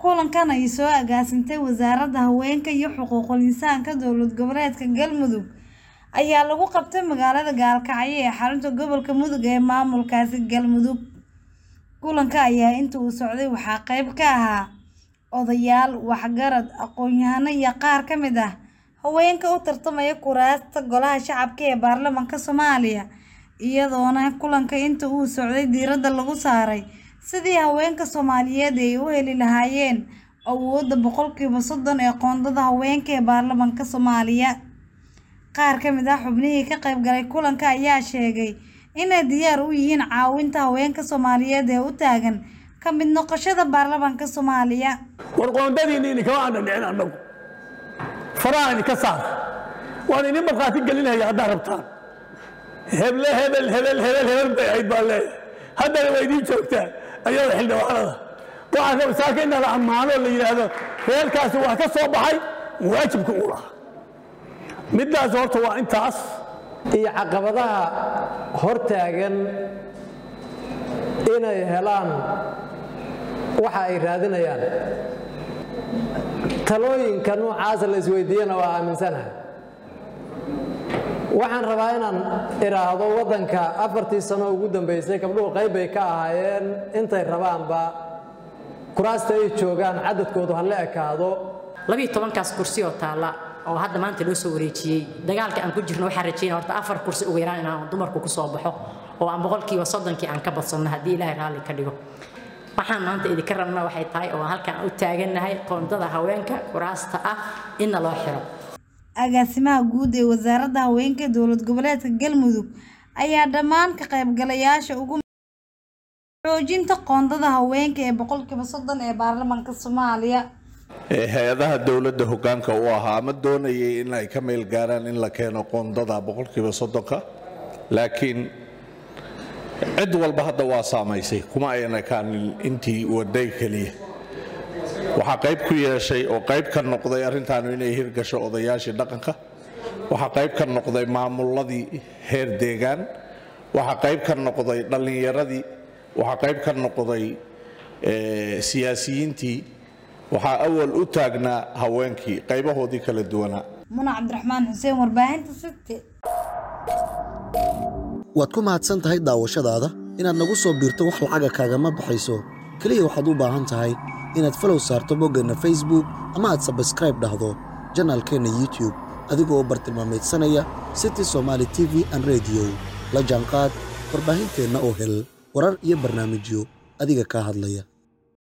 Kulankan ay soo agaasintay Wasaaradda Haweenka iyo Xuquuqul Insaanka Dowlad Goboleedka Galmudug ayaa lagu qabtay magaalada Gaalkacyo ee xarunta gobolka Mudug ee maamulkaasi Galmudug. Kulanka ayaa intii uu socday waxaa qayb ka ahaa odayaal, waxgarad, aqoon-yahano iyo qaar ka mid ah haweenka u tartamaya kuraasta Golaha Shacabka ee Baarlamaanka Soomaaliya, iyadoona kulanka intii uu socday diiradda lagu saaray sidii haweenka Soomaaliyeed ay u heli lahaayeen awoodda boqolkiiba soddon ee qoondada haweenka ee baarlamaanka Soomaaliya. Qaar ka mid ah xubnihii ka qayb galay kulanka ayaa sheegay inay diyaar u yihiin caawinta haweenka Soomaaliyeed ee u taagan ka mid noqoshada baarlamaanka Soomaaliya. war qoondadiinni idinkama aanan dhicin annagu faraha idinka saar waan idin markhaati gelinaya haddaad rabtaan heble hebel hebel hebel hebel bay ahayd baan leeyahay haddana waa idiin joogtaa ayada xildhibaanada waxaa ka masaaka in la ammaano la yidhaahdo reerkaasi waa ka soo baxay waajibka uu lahaa middaas horta waa intaas iyo caqabadaha hortaagan inay helaan waxa ay raadinayaan talooyinka noocaasa la isweydiiyana waa aaminsanahay waxaan rabaa inaan idhaahdo waddanka afartii sano ugu dambaysay gabdhuhu qayb bay ka ahaayeen intay rabaanba kuraasta ay joogaan cadadkoodu ha la ekaado labiiyo tobankaas kursi oo taalla oo hadda maanta loo soo wareejiyey dagaalka aan ku jirno waxaan rajaynaya horta afar kursi ugu yaraan inaan dumarku ku soo baxo oo aan boqolkiiba soddonkii aan ka badsanno haddii ilaahay raalli ka dhigo waxaan maanta idinka rabnaa waxay tahay oo halkaan u taagannahay qoondada haweenka kuraasta ah inna loo xiro Agaasimaha guud ee Wasaaradda Haweenka ee Dowlad Goboleedka Galmudug ayaa dhammaan ka qaybgalayaasha ugu xoojinta qoondada haweenka ee boqolkiiba soddon ee baarlamaanka Soomaaliya. hay-adaha dowladda hoggaanka u ahaa ama doonayay in ay ka meel gaaraan in la keeno qoondada boqolkiiba soddonka laakiin cid walba hadda waa saamaysay kuma ayna kaanin intii waday keliya waxaa qayb ku yeeshay oo qayb ka noqday arrintaanu inay hirgasho odayaashii dhaqanka waxaa qayb ka noqday maamuladii heer deegaan waxaa qayb ka noqday dhallinyaradii waxaa qayb ka noqday siyaasiyiintii waxaa awal u taagnaa haweenkii qaybahoodii kala duwanaa Muna Cabdiraxmaan Xuseen warbaahinta City. waad ku mahadsan tahay daawashadaada inaad nagu soo biirto wax lacaga kaagama baxayso keliya waxaad u baahan tahay inaad falow saarto boggeenna facebook ama aad sabskraib dhahdo janaalkeenna youtube adigoo bartilmaameedsanaya city somaali t v an rediyo la jaanqaad warbaahinteenna oo hel warar iyo barnaamijyo adiga kaa hadlaya